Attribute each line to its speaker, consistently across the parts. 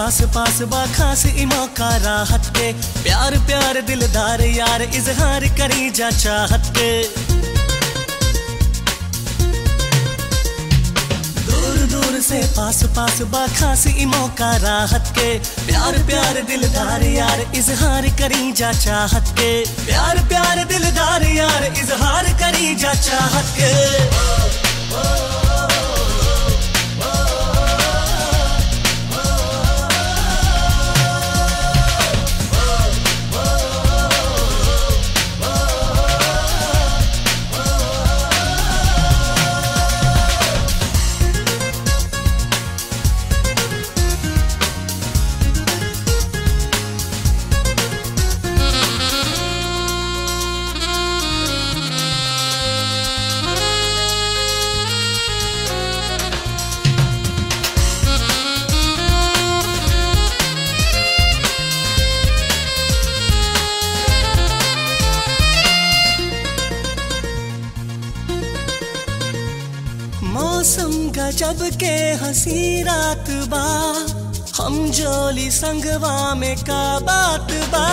Speaker 1: पास पास बा खास ई मौका राहत के प्यार प्यार दिलदार यार इजहार करी जा चाहत के दूर दूर से पास पास बा खास ई मौका राहत के प्यार प्यार दिलदार यार इजहार करी जा चाहत के प्यार प्यार दिलदार यार इजहार करी जा चाहत के मौसम गजब के हंसी रात बा हम जोली संगवा में का बात बा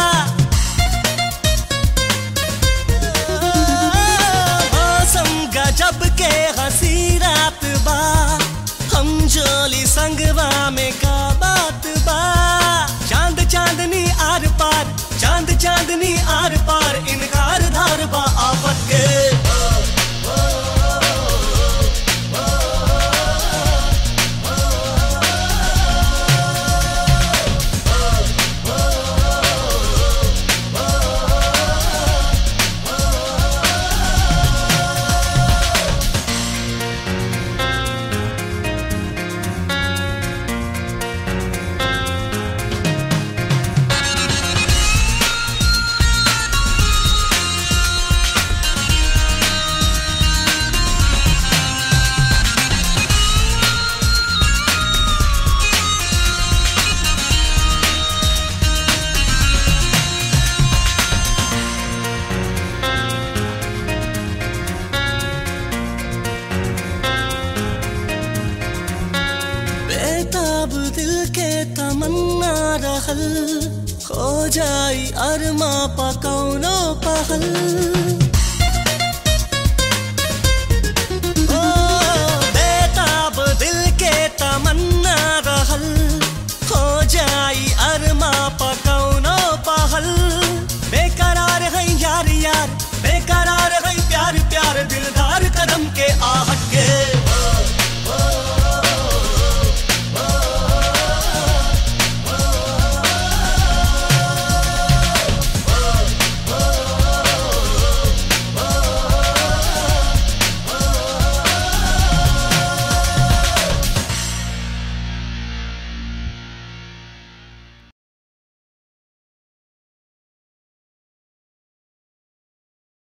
Speaker 1: मौसम गजब के हंसी रात बा हम जोली संगवा में का बात बा चांद चांदनी आर पार चांद चांदनी आर पार इनकार धार बा आफत के बेताब दिल के तमन्ना रहल हो जाई अरमा पकौनो पहल ओ, बेताब दिल के तमन्ना रहल हो जाई अरमा पकौनो